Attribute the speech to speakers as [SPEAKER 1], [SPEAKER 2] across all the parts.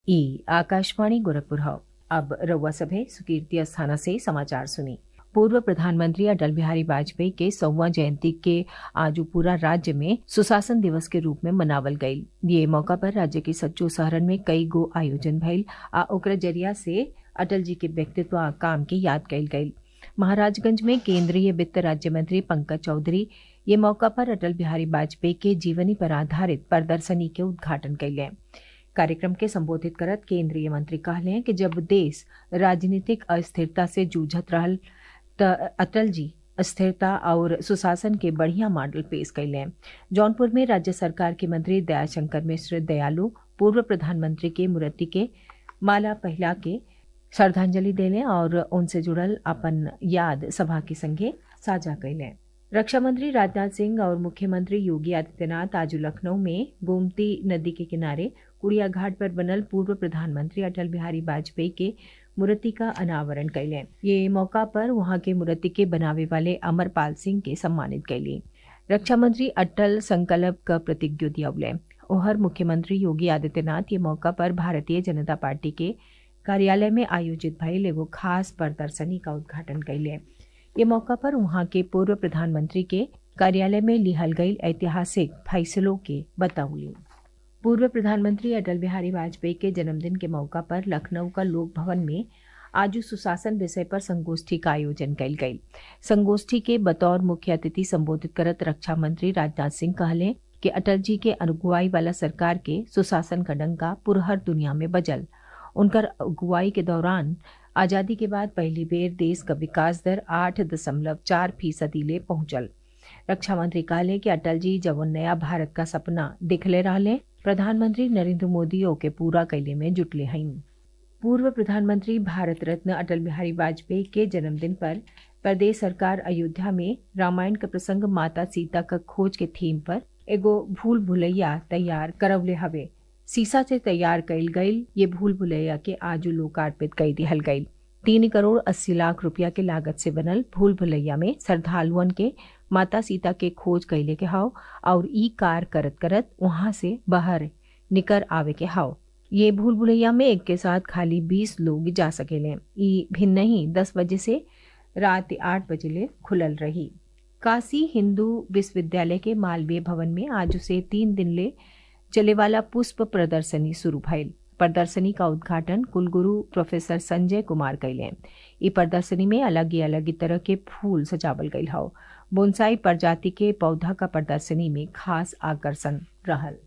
[SPEAKER 1] ई आकाशवाणी गोरखपुर हौ अब रउआ सभे सुकीर्ति अस्थाना से समाचार सुनी पूर्व प्रधानमंत्री अटल बिहारी वाजपेयी के सौवा जयंती के आज पूरा राज्य में सुशासन दिवस के रूप में मनावल गईल ये मौका पर राज्य के सच्चो शहरन में कई गो आयोजन भइल आ ओकरा जरिया से अटल जी के व्यक्तित्व आ काम के याद कईल गईल महाराजगंज में केंद्रीय वित्त राज्य मंत्री पंकज चौधरी ये मौका पर अटल बिहारी वाजपेयी के जीवनी पर आधारित प्रदर्शनी के उद्घाटन कैले कार्यक्रम के संबोधित करत केंद्रीय मंत्री कहले कि जब देश राजनीतिक अस्थिरता से जूझत रहल त अटल जी स्थिरता और सुशासन के बढ़िया मॉडल पेश कैले जौनपुर में राज्य सरकार के मंत्री दयाशंकर मिश्र दयालु पूर्व प्रधानमंत्री के मूर्ति के माला पहला के श्रद्धांजलि देले और उनसे जुड़ल अपन याद सभा के संगे साझा कैले रक्षा मंत्री राजनाथ सिंह और मुख्यमंत्री योगी आदित्यनाथ आज लखनऊ में गोमती नदी के किनारे कुड़िया घाट पर बनल पूर्व प्रधानमंत्री अटल बिहारी वाजपेयी के मूर्ति का अनावरण कैले ये मौका पर वहां के मूर्ति के बनावे वाले अमरपाल सिंह के सम्मानित कैली रक्षा मंत्री अटल संकल्प का प्रतिज्ञ दियौले ओहर मुख्यमंत्री योगी आदित्यनाथ ये मौका पर भारतीय जनता पार्टी के कार्यालय में आयोजित भइल एगो खास प्रदर्शनी का उद्घाटन कैले ये मौका पर वहां के पूर्व प्रधानमंत्री के कार्यालय में लिहल गई ऐतिहासिक फैसलों के बतौली पूर्व प्रधानमंत्री अटल बिहारी वाजपेयी के जन्मदिन के मौका पर लखनऊ का लोक भवन में आज सुशासन विषय पर संगोष्ठी का आयोजन कल गई संगोष्ठी के बतौर मुख्य अतिथि संबोधित करत रक्षा मंत्री राजनाथ सिंह कहले कि अटल जी के अगुवाई वाला सरकार के सुशासन का डंका पुरहर दुनिया में बजल उनकर अगुवाई के दौरान आजादी के बाद पहली बेर देश का विकास दर आठ दशमलव चार फीसदी ले पहुंचल रक्षा मंत्री कहले कि अटल जी जब नया भारत का सपना दिखले रहले प्रधानमंत्री नरेंद्र मोदी ओके पूरा कैले में जुटले हैं पूर्व प्रधानमंत्री भारत रत्न अटल बिहारी वाजपेयी के जन्मदिन पर प्रदेश सरकार अयोध्या में रामायण का प्रसंग माता सीता का खोज के थीम पर एगो भूल भुलैया तैयार करवले हवे सीसा से तैयार कईल गईल ये भूल भुलैया के आजू लोकार्पित कई दिहल गईल तीन करोड़ अस्सी लाख रुपया के लागत से बनल भूल भुलैया में श्रद्धालुअन के माता सीता के खोज कैले के हाव और ई कार करत करत वहां से बाहर निकर आवे के हाव ये भूल भुलैया में एक के साथ खाली बीस लोग जा सकेले ई भिन्न ही दस बजे से रात आठ बजे ले खुलल रही काशी हिंदू विश्वविद्यालय के मालवीय भवन में आज से तीन दिन ले चले वाला पुष्प प्रदर्शनी शुरू भइल प्रदर्शनी का उद्घाटन कुलगुरु प्रोफेसर संजय कुमार कैले ई प्रदर्शनी में अलग ही अलग तरह के फूल सजावल गईल हौ बोनसाई प्रजाति के पौधा का प्रदर्शनी में खास आकर्षण रहल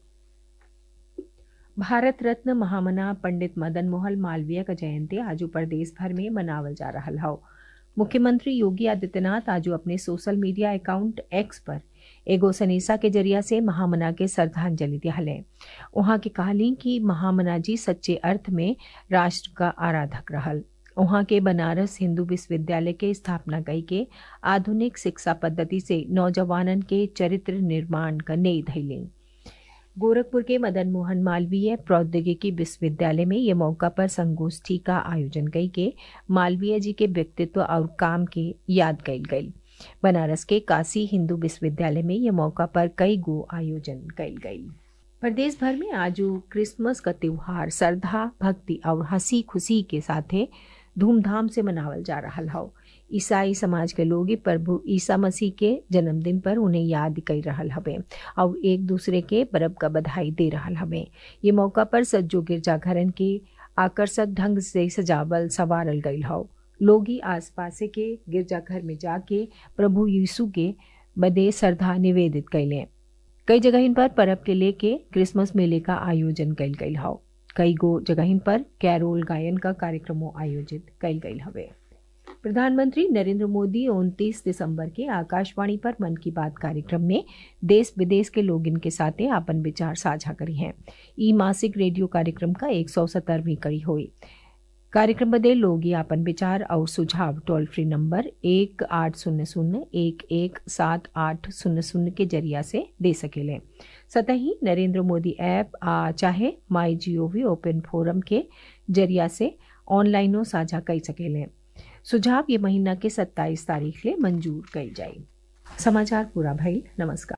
[SPEAKER 1] भारत रत्न महामना पंडित मदन मोहन मालवीय का जयंती आज प्रदेश भर में मनावल जा रहा हौ मुख्यमंत्री योगी आदित्यनाथ आज अपने सोशल मीडिया अकाउंट एक्स पर एगो सनीसा के जरिया से महामना के श्रद्धांजलि दिहले वहां के कहली कि महामना जी सच्चे अर्थ में राष्ट्र का आराधक रहल वहां के बनारस हिंदू विश्वविद्यालय के स्थापना कई के आधुनिक शिक्षा पद्धति से नौजवानन के चरित्र निर्माण का नई धैली गोरखपुर के मदन मोहन मालवीय प्रौद्योगिकी विश्वविद्यालय में ये मौका पर संगोष्ठी का आयोजन कई के मालवीय जी के व्यक्तित्व और काम के याद कईल गई बनारस के काशी हिंदू विश्वविद्यालय में ये मौका पर कई गो आयोजन कईल गई प्रदेश भर में आज क्रिसमस का त्योहार श्रद्धा भक्ति और हंसी खुशी के साथे धूमधाम से मनावल जा रहा हौ ईसाई समाज के लोग प्रभु ईसा मसीह के जन्मदिन पर उन्हें याद कर रहा हवे और एक दूसरे के परब का बधाई दे रहा हवे ये मौका पर सज्जो गिरजाघरन के आकर्षक ढंग से सजावल सवारल गई हौ लोग ही आस पास के गिरजाघर में जाके प्रभु यीशु के बदे श्रद्धा निवेदित कैले कई जगह पर परब के लेके क्रिसमस मेले का आयोजन कैल गई हौ कई गो जगह पर कैरोल गायन का कार्यक्रमों आयोजित कैल गई हवे प्रधानमंत्री नरेंद्र मोदी 29 दिसंबर के आकाशवाणी पर मन की बात कार्यक्रम में देश विदेश के लोग इनके साथ अपन विचार साझा करी हैं ई मासिक रेडियो कार्यक्रम का एक सौ सत्तरवीं कड़ी हुई कार्यक्रम बदे लोग अपन विचार और सुझाव टोल फ्री नंबर एक आठ शून्य शून्य एक एक सात आठ शून्य शून्य के जरिया से दे सकेले सतही नरेंद्र मोदी ऐप आ चाहे माई जीओवी ओपन फोरम के जरिया से ऑनलाइनो साझा कर सकेले सुझाव ये महीना के 27 तारीख ले मंजूर कई जाए समाचार पूरा भइल नमस्कार